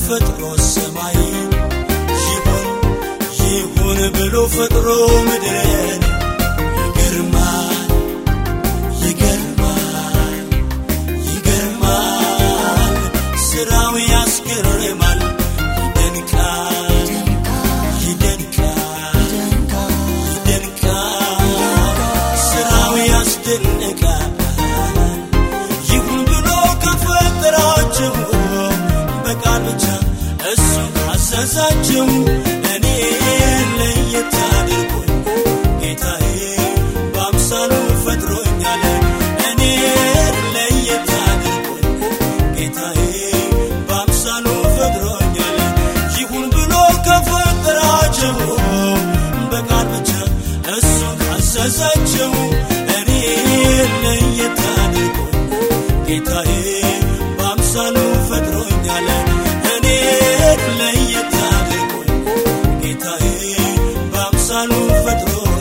ፈጥሮ ሰማይ ይሁን ይሁን ብሎ ፈጥሮ ምድርን ይገርማል ይገርማል ይገርማል ስራው ያስገርማል ይደንቃል ይደንቃል ይደንቃል ስራው ያስደንቃል ይሁን ብሎ ከፈጠራቸው በቃል ብቻ እሱ አዘዛቸው እኔ ለየት አድርጎኝ ጌታዬ በአምሳሉ ፈጥሮኛል እኔ ለየት አድርጎኝ ጌታዬ በአምሳሉ ፈጥሮኛል ይሁን ብሎ ከፈጠራቸው በቃል ብቻ እሱ አዘዛቸው እኔ ለየት አድርጎኝ ጌታዬ በአምሳሉ ፈጥሮኛል እኔ ለየት አድርጎኝ ጌታዬ በአምሳሉ ፈጥሮኛል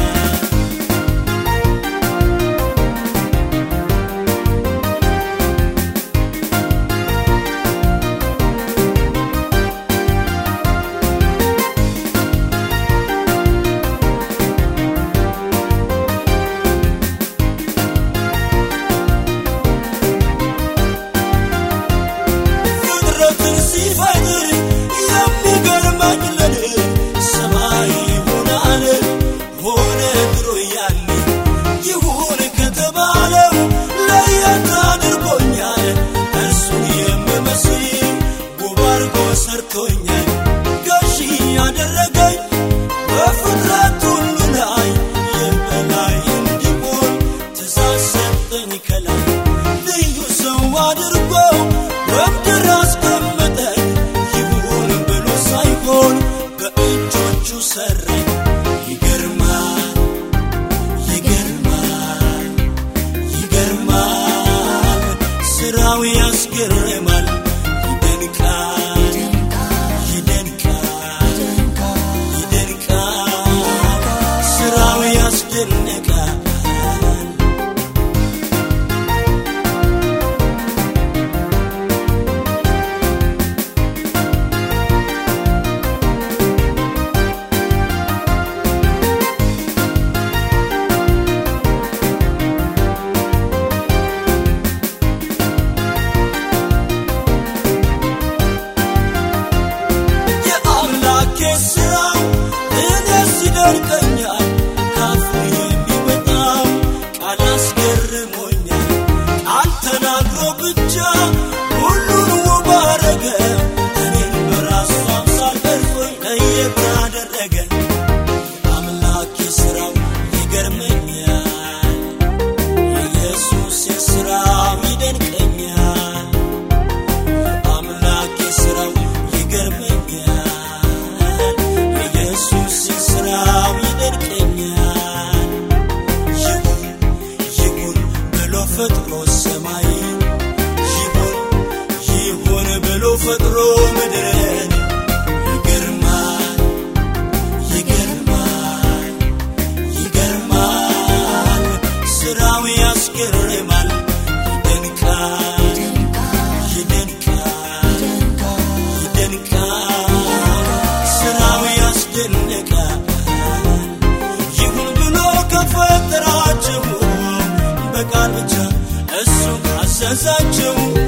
ፍጥረትን ሲፈጥር የሚገርመኝ ለኔ ሰማይ ሆነ አለ ሆነ ድሮ ያኔ ይሁን ከተባለው ለየት አድርጎኛል እርሱን የምመስል ውብ አድርጎ ሰርቶኛል ገዢ ያደረገኝ በፍጥረት ሁሉ ላይ የበላይ እንዲሆን ትእዛዝ ሰጠኝ ከላይ ልዩ ሰው አድርጎ በምድር አስቀመጠኝ ይሁን ብሎ ሳይሆን በእጆቹ ሰራኝ ይገርማል ይገርማል ይገርማል ስራው ያስገርማል ይደንቃል ይደንቃል ይደንቃል ስራው ያስደንቃል የአምላኬ ስራው እኔስ ይደንቀኛል ካፉ የሚወጣው ቃል አስገርሞኛል ቃል ተናግሮ ብቻ ሁሉን ውብ አረገ እኔን በራሱ አምሳል ቀርጾኝ ለየት አደረገ አምላኬ ስራው ይገርመኛል የኢየሱስ ስራው ይደንቀኛል አምላኬ ስራው ይገርመኛል የኢየሱስ ስራው ይደንቀኛል ይሁን ይሁን ብሎ ፈጥሮ ሰማይ ይሁን ይሁን ብሎ ፈጥሮ ምድርን ይገርማል ይገርማል ይገርማል ስራው ያስገርማል ይደንቃል ይደንቃል ይደንቃል ስራው ያስደንቃል ይሁን ብሎ ከፈጠራቸው በቃል ብቻ እሱ አዘዛቸው